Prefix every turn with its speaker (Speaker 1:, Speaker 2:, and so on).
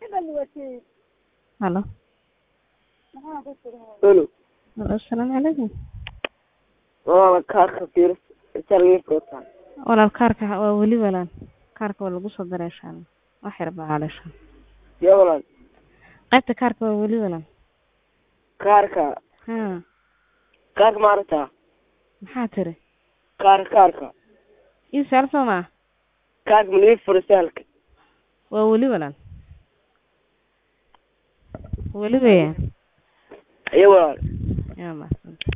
Speaker 1: Halo.
Speaker 2: Halo.
Speaker 1: Assalaamu calaykum.
Speaker 2: Waa kaarka fiiris sargiiska wataan.
Speaker 1: Walaal kaarka waa weli walaal. Kaarka waa lagu soo daray insha Allah. Wax yar baa haleesha.
Speaker 2: Yaa walaal.
Speaker 1: Qaybta kaarka waa weli walaal.
Speaker 2: Kaarka.
Speaker 1: Ha.
Speaker 2: Kaarka ma aragtaa?
Speaker 1: Maxaa tiri?
Speaker 2: Kaarka kaarka.
Speaker 1: Ii saar soo ma?
Speaker 2: Kaarka ma lii furo saalka.
Speaker 1: Waa weli walaal. Weli weeyaan.
Speaker 2: Yaa walaal.
Speaker 1: Yaa mahadsan.